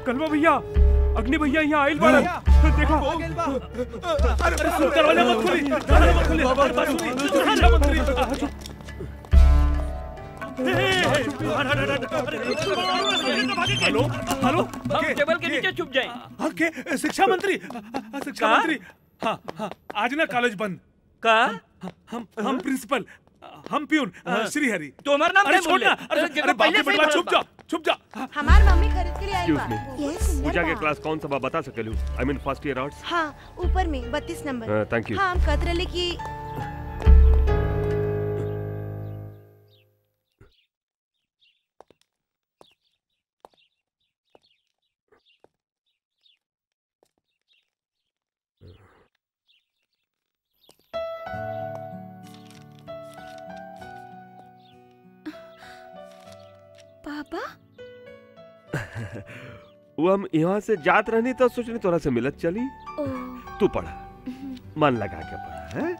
कलवा भैया अग्नि भैया यहाँ आइल बाड़न देखो अरे दरवाजा मत खोली दरवाजा मत खोली अरे बात सुनी, दरवाजा मत खोली आ, चुप। हे, हे, हे, अरे, अरे, अरे, अरे, अरे, हेलो हेलो हम टेबल के नीचे छुप जाएं हाँ, के शिक्षा मंत्री शिक्षा का? मंत्री हाँ हाँ आज ना कॉलेज बंद का हम हम प्रिंसिपल हम प्यून श्रीहरि तुम्हारा नाम अरे क्या छोड़ ना बोले? अरे अरे, अरे बाप पहले रे से ही बड़वा भरत चुप बा। जा चुप जा हमार मम्मी खरीद के लिए आई बा Excuse ये सुंदर पूजा के बा। क्लास कौन सा बा बता सकेलू I mean first year arts हाँ ऊपर में बत्तीस नंबर थैंक यू हाँ हम कहते रहे कि पापा वो हम यहाँ से जात रहनी तो सोचनी तोरा से मिलत चली ओ तू पढ़ा मन लगा के पढ़ा हैं?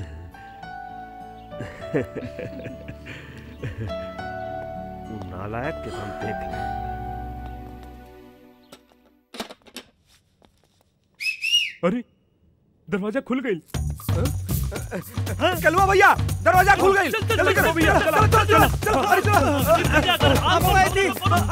तू नालायक के हम देख ले अरे दरवाजा खुल गई कलवा भैया दरवाजा खुल गई चल, चल, जल्दी चल, करो भैया, चलो चलो चलो चलो अरे चलो आप मोबाइल दी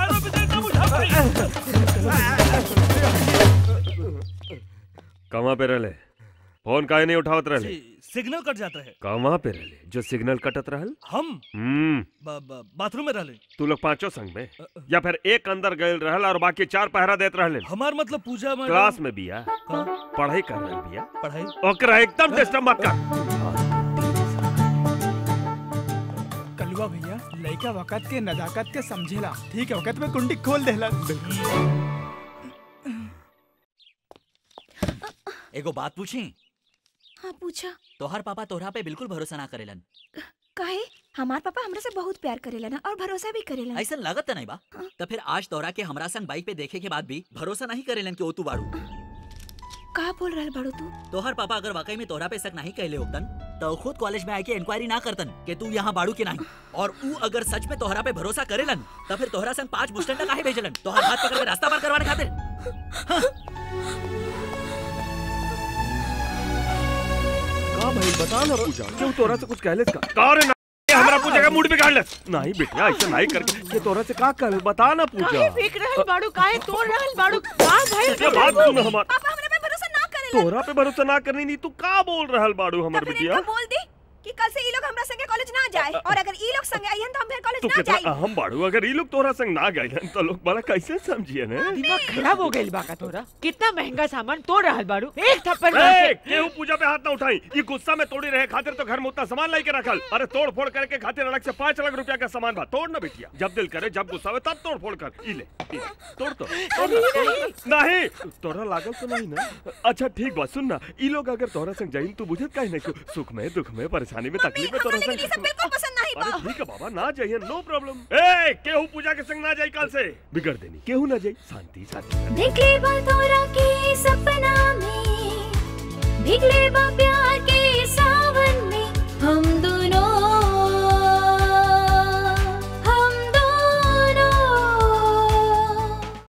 कहाँ पे रहले फोन काहे नहीं उठावत रहले सिग्नल कट जाता है कहाँ पे रहले जो सिग्नल कटत रहल हम हम्म ब- ब- बाथरूम में रहले तू लोग पांचों संग में या फिर एक अंदर गए रहल और बाकी चार पहरा देत रहले हमार मतलब पूजा में क्लास में बिया कहाँ? पढ़ाई कर रहल बिया पढ़ाई ओकरा एकदम डिस्टर्ब मत कर कलवा भैया लड़का वक़्त के नजाकत के समझेला ठीक है वक़्त में कुंडी खोल देला एगो बात पूछी हाँ पूछा तोहर पापा तोहरा पे बिल्कुल भरोसा ना करेलन काहे हमार पापा हमरा से बहुत प्यार करेला ना और भरोसा भी करेला ऐसा लागत नहीं बा हाँ। तो फिर आज तोहरा के हमरा संग बाइक पे देखे के बाद भी भरोसा नहीं करेलन कि ओ तू बाड़ू का बोल रहल बाड़ू तू तोहर पापा अगर वाकई में तोहरा पे शक नहीं कहले होतन तो खुद कॉलेज में आके इंक्वायरी ना करतन कि तू यहाँ बाड़ू के नहीं और ऊ अगर सच में तोहरा पे भरोसा करेलन तो फिर तोहरा संग पांच मुस्टंडा काहे भेजलन तोहर हाथ पकड़ के रास्ता पार करवाने खातिर का भाई बता ना पूजा क्यों तोरा से कुछ कहले का का रे ना ये हमरा पूजा का मूड बिगाड़ ले नहीं बेटा ऐसा नहीं करके ये तोरा से का कहले बता ना पूजा काहे फेंक रहल बाड़ू काहे तोड़ रहल बाड़ू का भाई ये बात सुन हमार पापा हमरा पे भरोसा ना करेला तोरा पे भरोसा ना करनी नहीं तू का बोल रहल बाड़ू हमर तो फिर बिटिया इनको बोल दी कि कल से ई लोग हमरा संगे कॉलेज ना जाए और अगर ई लोग संगे आइहन तो हम फिर कॉलेज तू ना कितना जाई अहम बाड़ू अगर ये लोग तोरा संग ना गए तो लोग बड़ा कैसे समझिए ने दिमाग खराब हो गइल बा का तोरा कितना महंगा सामान तोड़ रहल बाड़ू एक थप्पड़ मार ए, के केहू पूजा पे हाथ ना उठाई ये गुस्सा में तोड़ी रहे खातिर तो घर में उतना सामान लाई के रखल अरे तोड़ फोड़ करके खातिर अलग से पाँच लाख रुपया का सामान बा तोड़ ना बिटिया जब दिल करे जब गुस्सा हो तब तोड़ फोड़ कर ई ले ई ले, तोड़ तो तोड़ ना, तोड़ ना। नहीं तोरा लागल तो नहीं ना अच्छा ठीक बा सुन ना ई लोग अगर तोरा संग जाइन तू बुझत काहे नहीं कि सुख में दुख में परेशानी में तकलीफ में तोरा हमरा लेकिन ई सब संग बिल्कुल पसंद नहीं अरे बा ठीक है बाबा ना जाइए नो प्रॉब्लम ए केहू पूजा के संग ना जाई कल से बिगड़ देनी केहू ना जाई शांति शांति भीगले बा तोरा के सपना में भीगले बा प्यार